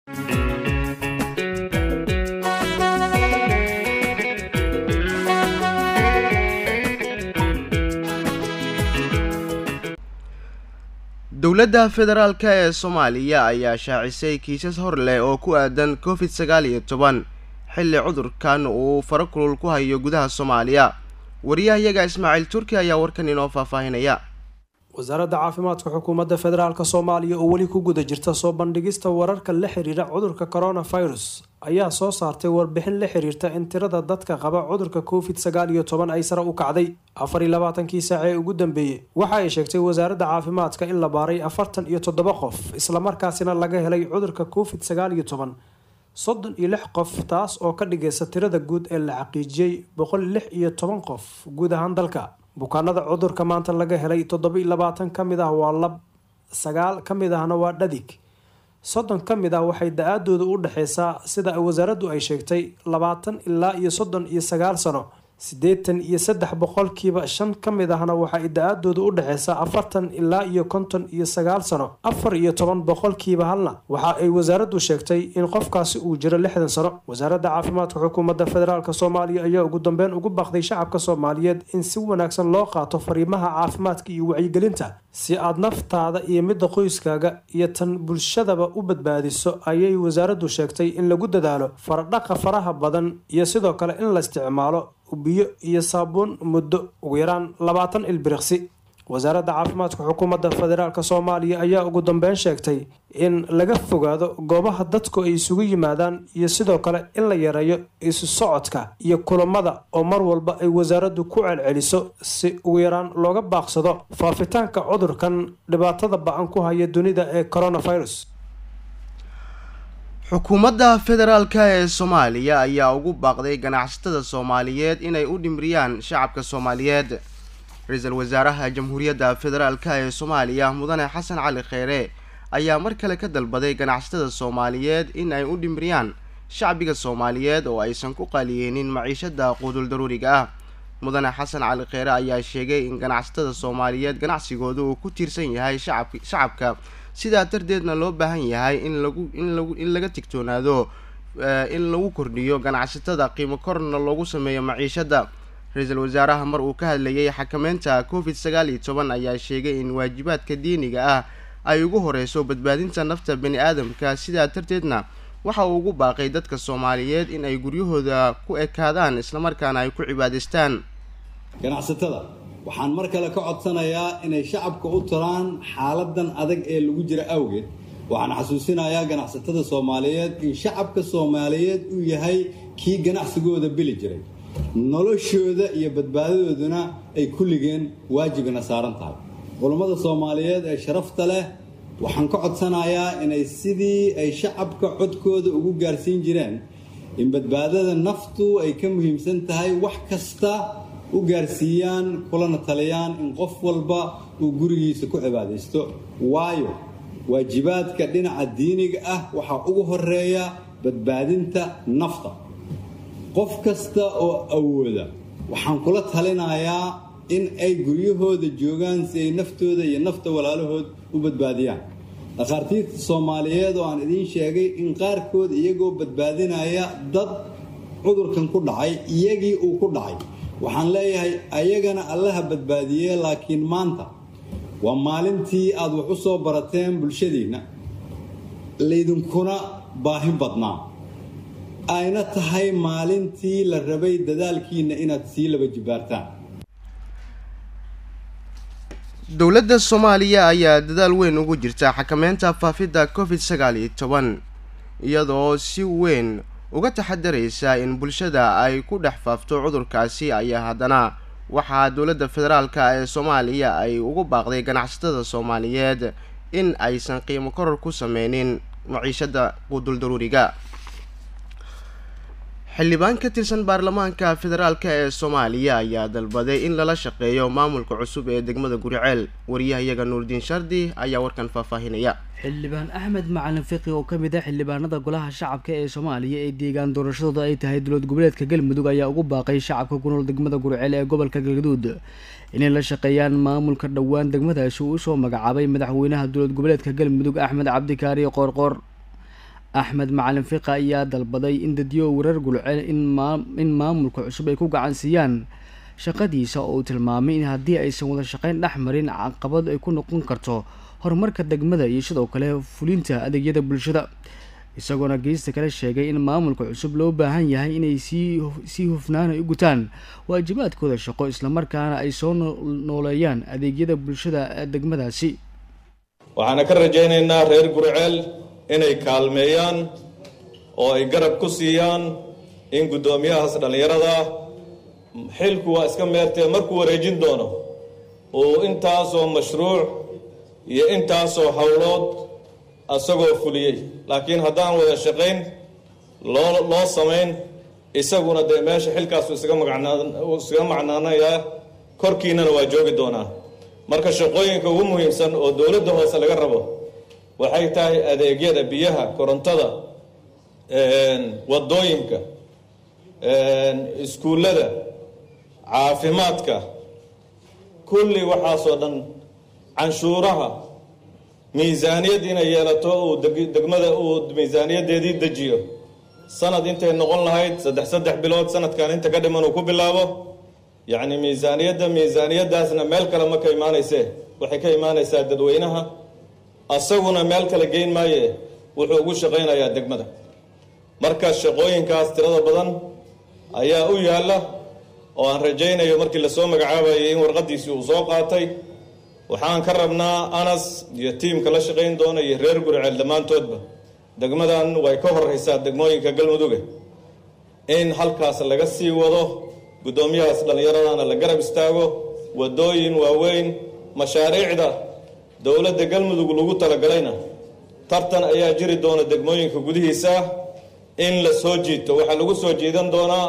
dowladda federaalk ee soomaaliya ayaa shaacisay kiisas hor leh oo ku aadan covid sagaal iyo toban xilli cudurkan uu faro kulul ku hayo gudaha soomaaliya wariyahayaga ismaaciil turki ayaa warkan inoo faahfaahinaya wasaaradda caafimaadka xukuumadda federaalk soomaaliya oo weli ku guda jirta soo bandhigista wararka la xiriira cudurka coronavirus ayaa soo saartay warbixin la xiriirta in tirada dadka qaba cudurka covid sagaal iyo toban ay sare u kacday afar iyo labaatankii saac ee ugu dambeeyey waxa ay sheegtay wasaaradda caafimaadka in la baaray afartan iyo toddoba qof islamarkaasina laga helay cudurka covid sagaal iyo toban soddon iyo lix qof taas oo ka dhigaysa tirada guud ee la xaqiijiyey boqol lix iyo toban qof guud ahaan dalka bukaanada cudurka maanta laga helay toddoba iyo labaatan ka mid ah waa lab sagaal ka mid ahna waa dhadig soddon ka mid ah waxay da-aadooda u dhexeysaa sida wasaaraddu ay sheegtay labaatan ilaa iyo soddon iyo sagaal sano siddeetan iyo saddex boqolkiiba shan ka mid ahna waxay da-aadooda u dhexeysaa afartan ilaa iyo konton iyo sagaal sano afar iyo toban boqolkiiba halna waxa ay wasaaraddu sheegtay in qofkaasi uu jiro lixdan sano wasaaradda caafimaadka xukuumadda federaalk soomaaliya ayaa ugu dambeyn ugu baaqday shacabka soomaaliyeed in si wanaagsan loo qaato fariimaha caafimaadka iyo wacyigelinta si aad naftaada iyo midda qoyskaaga iyo tan bulshadaba u badbaadiso ayay wasaaraddu sheegtay in lagu dadaalo faradhaqa faraha badan iyo sidoo kale in la isticmaalo biyo iyo saabuun muddo ugu yaraan labaatan ilbiriqsi wasaaradda caafimaadka xukuumadda federaalk soomaaliya ayaa ugu dambeyn sheegtay in laga fogaado goobaha dadku ay isugu yimaadaan iyo sidoo kale in la yareeyo isu socodka iyo kulamada oo mar walba ay wasaaraddu ku celceliso si ugu yaraan looga baaqsado faafitaanka cudurkan dhibaatada ba-an ku haya dunida ee coronavirus xukuumadda federaalk ee soomaaliya ayaa ugu baaqday ganacsatada soomaaliyeed inay u dhimriyaan shacabka soomaaliyeed ra-iisul wasaaraha jamhuuriyadda federaalk ee soomaaliya mudane xasan cali kheyre ayaa mar kale ka dalbaday ganacsatada soomaaliyeed in ay u dhimriyaan shacbiga soomaaliyeed oo aysan ku qaliyeenin maciishada quudul daruuriga ah mudane xasan cali kheyre ayaa sheegay in ganacsatada soomaaliyeed ganacsigooda uu ku tiirsan yahay shacab shacabka sidaa darteedna loo baahan yahay in lagu in lagu in laga tigtoonaado in lagu kordhiyo ganacsatada qiimo korna loogu sameeyo maciishada ra-iisul wasaaraha mar uu ka hadlayay xakameynta covid sagaal iyo toban ayaa sheegay in waajibaadka diiniga ah ay ugu horeyso badbaadinta nafta bani aadamka sidaa darteedna waxa uu ugu baaqay dadka soomaaliyeed in ay guryahooda ku ekaadaan islamarkaana ay ku cibaadaystaan ganacsatada waxaan mar kale ka codsanayaa inay shacabka u tiraan xaaladan adag ee lagu jira awgeed waxaan xasuusinayaa ganacsatada soomaaliyeed in shacabka soomaaliyeed uu yahay kii ganacsigooda bili jiray noloshooda iyo badbaadadooduna ay kulligeen waajibina saaran tahay culummada soomaaliyeed ee sharafta leh waxaan ka codsanayaa inay sidii ay shacabka codkooda ugu gaarsiin jireen in badbaadada naftu ay ka muhiimsan tahay wax kasta u gaarsiiyaan kulana taliyaan in qof walba uu gurigiisa ku cibaadaysto waayo waajibaadka dhinaca diiniga ah waxaa ugu horeeya badbaadinta nafta qof kasta oo awooda waxaan kula talinayaa in ay guryahooda joogaan si ay naftooda iyo nafta walaalahood u badbaadiyaan dhakhaartiirta soomaaliyeed oo aan idiin sheegay in qaarkood iyagoo badbaadinaya dad cudurkan ku dhacay iyagii uu ku dhacay waxaan leeyahay ayagana allaha badbaadiyee laakiin maanta waa maalintii aad wax u soo barateen bulshadiinna laydinkuna baahi badnaa ayna tahay maalintii la rabay dadaalkiinna inaad sii laba jibaartaan dowladda soomaaliya ayaa dadaal weyn ugu jirta xakameynta faafidda covid sagaal iyo toban iyadoo si weyn uga taxadaraysa in bulshada ay ku dhex faafto cudurkaasi ayaa haddana waxaa dowladda federaalka ee soomaaliya ay ugu baaqday ganacsatada soomaaliyeed in aysan qiimo koror ku sameynin maciishada quudul daruuriga xildhibaan ka tirsan baarlamaanka federaalk ee soomaaliya ayaa dalbaday in lala shaqeeyo maamulka cusub ee degmada guriceel wariyahayaga nuurdiin shardi ayaa warkan faahfaahinaya xildhibaan axmed macalin fiqi oo kamid ah xildhibaanada golaha shacabka ee soomaaliya ee deegaan doorashadooda ay tahay dowlad goboleedka galmudug ayaa ugu baaqay shacabka ku nool degmada guriceel ee gobolka galgaduud inay la shaqeeyaan maamulka dhowaan degmadaasi uu usoo magacaabay madaxweynaha dowlad goboleedka galmudug axmed cabdikaari qoorqoor axmed macalin fiqa ayaa dalbaday in dadyo warar gulcel in maamulka cusub ay ku gacan siiyaan shaqadiisa oo uu tilmaamay in haddii aysan wada shaqeyn dhex marin caqabad ay ku noqon karto horumarka degmada iyo sidoo kale fulinta adeegyada bulshada isagoona geesta kale sheegay in maamulka cusub loo baahan yahay inay sii hufnaan ay u gutaan waajibaadkooda shaqo islamarkaana ay soo nooleeyaan adeegyada bulshada ee degmadaasi waxaana ka rajaynaynaa reer gurceel inay kaalmeeyaan oo ay garab ku siiyaan in guddoomiyahaas dhallinyarada xilku waa iska meertee markuu wareejin doono uu intaasoo mashruuc iyo intaasoo howlood asagoo fuliyey laakiin haddaan wada shaqayn loo loo samayn isaguna dee meesha xilkaasu isaga magaiskaga macnaanayaa korkiinana waa joogi doonaa marka shaqooyinka ugu muhiimsan oo dowladda hoose laga rabo waxay tahay adeegyada biyaha korontada wadooyinka iskuullada caafimaadka kulli waxaasoo dhan canshuuraha miisaaniyad inay yeelato uu degmada uu miisaaniyaddeedii dejiyo sanad intay noqon lahayd saddex saddex bilood sanadkan inta ka dhiman uu ku bilaabo yacni miisaaniyadda miisaaniyaddaasna meel kale ma ka imaanaysee waxay ka imaanaysaa dadweynaha asaguna meel kale geyn maaye wuxuu ugu shaqaynayaa degmada marka shaqooyinkaas tirada badan ayaa u yaalla oo aan rajaynayo markii lasoo magacaabayay in warqadiisii uu soo qaatay waxaan ka rabnaa anas iyo tiimka la shaqayn doona iyo reer guriceel dhammaantoodba degmadan way ka horeysaa degmooyinka galmuduge in halkaas laga sii wado guddoomiyahaas dhallinyaradana la garab istaago wadooyin waaweyn mashaariicda dowladda galmudug lagu talagalayna tartan ayaa jiri doona degmooyinka gudihiisa in la soo jiito waxaa lagu soo jiidan doonaa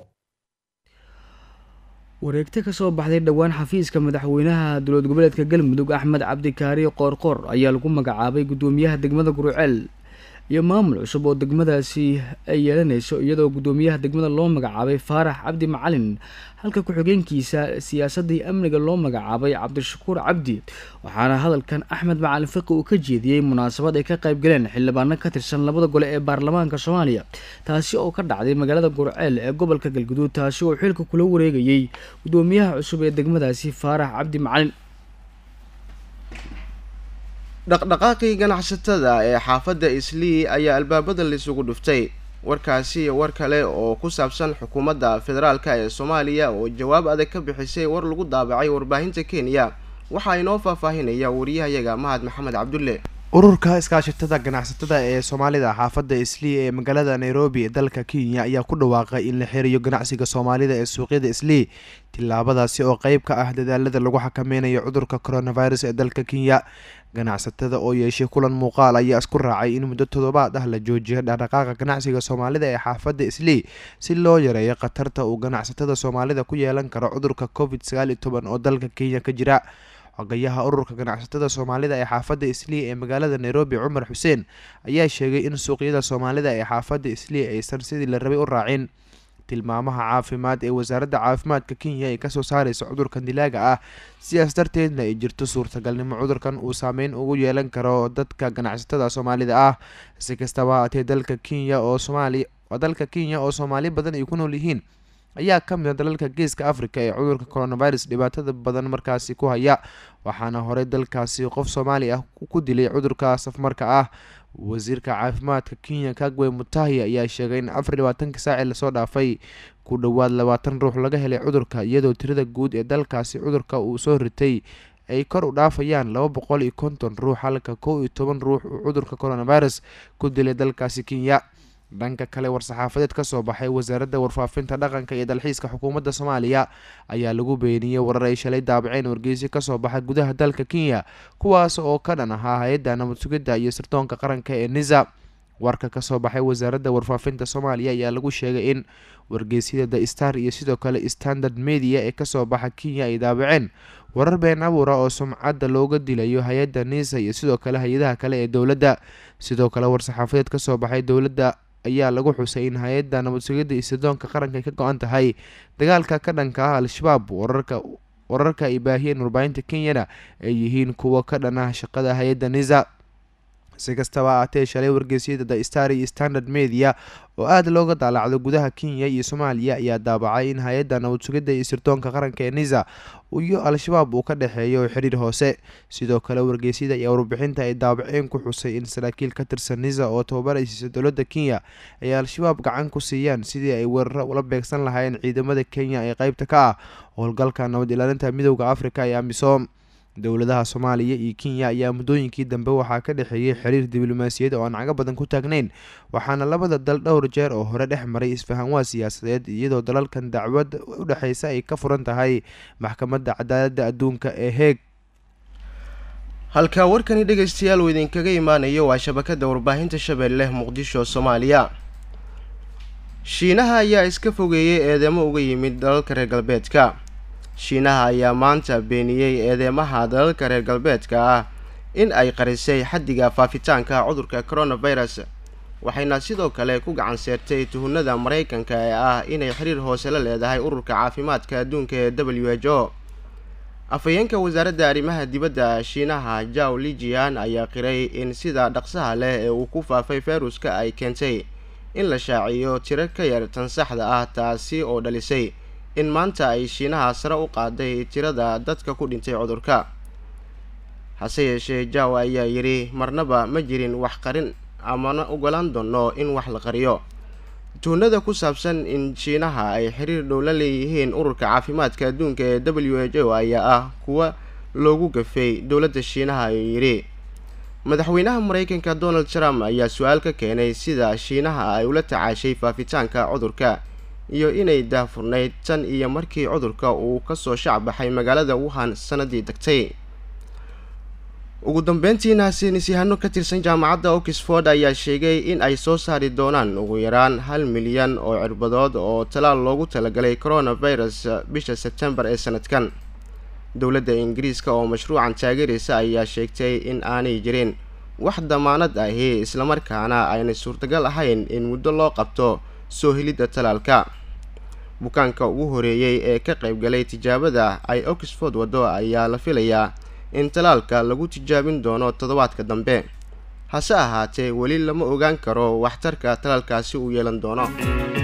wareegto kasoo baxday dhowaan xafiiska madaxweynaha dowlad goboleedka galmudug axmed cabdikaari qoorqoor ayaa lagu magacaabay guddoomiyaha degmada guruceel iyo maamul cusub oo degmadaasi ay yeelanayso iyadoo guddoomiyaha degmada loo magacaabay faarax cabdi macalin halka ku-xigeenkiisa siyaasadda iyo amniga loo magacaabay cabdishakuur cabdi waxaana hadalkan axmed macalin fiqi uu ka jeediyey munaasabad ay ka qayb galeen xildhibaano ka tirsan labada gole ee baarlamaanka soomaaliya taasi oo ka dhacday magaalada gurceel ee gobolka galguduud taasi oo xilka kula wareegayey guddoomiyaha cusub ee degmadaasi faarax cabdi macalin dhaqdhaqaaqii ganacsatada ee xaafadda islii ayaa albaabada laysugu dhuftay warkaasi iyo war kale oo ku saabsan xukuumadda federaalka ee soomaaliya oo jawaab adag ka bixisay war lagu daabacay warbaahinta kenya waxaa inoo faahfaahinaya wariyahayaga mahad maxamed cabdulle ururka iskaashatada ganacsatada ee soomaalida xaafadda islii ee magaalada nairobi ee dalka kenya ayaa ku dhawaaqay in la xiriyo ganacsiga soomaalida ee suuqyada islii tillaabadaasi oo qeyb ka ah dadaalada lagu xakameynayo cudurka coronavirus ee dalka kenya ganacsatada oo yeeshay kulan muuqaal ayaa isku raacay in muddo toddobaad ah la joojiyo dhaqdhaqaaqa ganacsiga soomaalida ee xaafadda islii si loo yareeyo khatarta uu ganacsatada soomaalida ku yeelan karo cudurka covid sagaal iyo toban oo dalka kenya ka jira xogayaha ururka ganacsatada soomaalida ee xaafadda islii ee magaalada nairobi cumar xuseen ayaa sheegay in suuqyada soomaalida ee xaafadda islii aysan sidii la rabay u raacin tilmaamaha caafimaad ee wasaaradda caafimaadka kenya ay kasoo saareysa cudurkan dilaaga ah sidaas darteedna ay jirto suurtagalnimo cudurkan uu saameyn ugu yeelan karo dadka ganacsatada soomaalida ah si kastaba haatee dalka kenya oo soomaali dalka kenya oo soomaali badan ay ku nool yihiin ayaa ka mid a dalalka geeska africa ee cudurka coronavirus dhibaatada badan markaasi ku haya waxaana horey dalkaasi qof soomaali ah ku dilay cudurka safmarka ah wasiirka caafimaadka kenya kagwe mutahi ayaa sheegay in afar labaatanka saaci lasoo dhaafay ku dhowaad labaatan ruux laga helay cudurka iyadoo tirada guud ee dalkaasi cudurka uu soo ritay ay kor u dhaafayaan laba boqol iyo konton ruux halka kow iyo toban ruux uu cudurka coronavirus ku dilay dalkaasi kenya dhanka kale war-saxaafadeed kasoo baxay wasaaradda warfaafinta dhaqanka iyo dalxiiska xukuumadda soomaaliya ayaa lagu beeniyey warar ay shalay daabaceen wargeysi kasoo baxay gudaha dalka kenya kuwaas oo ka dhan ahaa hay-adda nabad sugidda iyo sirdoonka qaranka ee nisa warka kasoo baxay wasaaradda warfaafinta soomaaliya ayaa lagu sheegay in wargeysyada the star iyo sidoo kale standard media ee kasoo baxa kenya ay daabaceen warar been abuura oo sumcadda looga dilayo hay-adda nisa iyo sidoo kale hay-adaha kale ee dowladda sidoo kale war-saxaafadeed kasoo baxay dowladda ayaa lagu xusay in hay-adda nabad sugidda iyo sirdoonka qaranka ay ka go-an tahay dagaalka ka dhanka ah al-shabaab wararka wararka ay baahiyeen warbaahinta kenyana ay yihiin kuwa ka dhan ah shaqada hay-adda nisa si kastaba ahaatee shalay wargeysyada the star iyo standard media oo aada looga daalacdo gudaha kenya iyo soomaaliya ayaa daabacay in hay-adda nabad sugidda iyo sirdoonka qaranka ee nisa iyo al-shabaab uu ka dhexeeyo xiriir hoose sidoo kale wargeysyada ayaa warbixinta ay daabaceen ku xusay in saraakiil ka tirsan nisa oo tababaraysiisa dowladda kenya ay al-shabaab gacan ku siiyaan sidii ay weeraro ula beegsan lahaayeen ciidamada kenya ee qeybta ka ah howlgalka nabad ilaalinta midooda afrika ee amisom dowladaha soomaaliya iyo kenya ayaa muddooyinkii dambe waxaa ka dhexeeyay xiriir diblomaasiyad oo aan cago badan ku taagnayn waxaana labada dal dhowr jeer oo hore dhex maray isfahanwaa siyaasadeed iyadoo dalalkan dacwad u dhexeysa ay ka furan tahay maxkamadda cadaaladda adduunka ee heeg halka warkani dhegaystayaal uu idinkaga imaanayo waa shabakada warbaahinta shabeelle muqdisho soomaaliya shiinaha ayaa iska fogeeyey eedeymo uga yimid dalalka reer galbeedka shiinaha ayaa maanta beeniyey eedeymaha dalalka reer galbeedka ah in ay qarisay xaddiga faafitaanka cudurka coronavirus waxayna sidoo kale ku gacan seertay tuhunada maraykanka ee ah inay xiriir hoose la leedahay ururka caafimaadka adduunka ee w h o afhayeenka wasaaradda arrimaha dibadda shiinaha jaw lijian ayaa qiray in sida dhaqsaha leh ee uu ku faafay fayruska ay keentay in la shaaciyo tiro ka yar tan saxda ah taasi oo dhalisay in maanta ay shiinaha sare u qaaday tirada dadka ku dhintay cudurka hase yeeshee jaw ayaa yidhi marnaba ma jirin wax qarin amana ogolaan doono in wax la qariyo tuunada ku saabsan in shiinaha ay xiriir dhow la leeyihiin ururka caafimaadka adduunka ee w h o ayaa ah kuwa loogu gafay dowladda shiinaha ayuu yidhi madaxweynaha maraykanka donald trump ayaa su-aal ka keenay sida shiinaha ay ula tacaashay faafitaanka cudurka iyo inay daahfurnayd tan iyo markii cudurka uu kasoo shacbaxay magaalada wuhan sanadii degtay ugu dambeyntiina saynisyahano ka tirsan jaamacadda oxford ayaa sheegay in ay soo saari doonaan ugu yaraan hal milyan oo cirbadood oo talaal loogu talagalay coronavirus bisha sebtembar ee sanadkan dowladda ingiriiska oo mashruucan taageeraysa ayaa sheegtay in aanay jirin wax damaanad ahi islamarkaana aynay suurtagal ahayn in muddo loo qabto soo helidda talaalka bukaanka ugu horeeyey ee ka qaybgalay tijaabada ay oxford waddo ayaa la filayaa in talaalka lagu tijaabin doono toddobaadka dambe hase ahaatee weli lama ogaan karo waxtarka talaalkaasi uu yeelan doono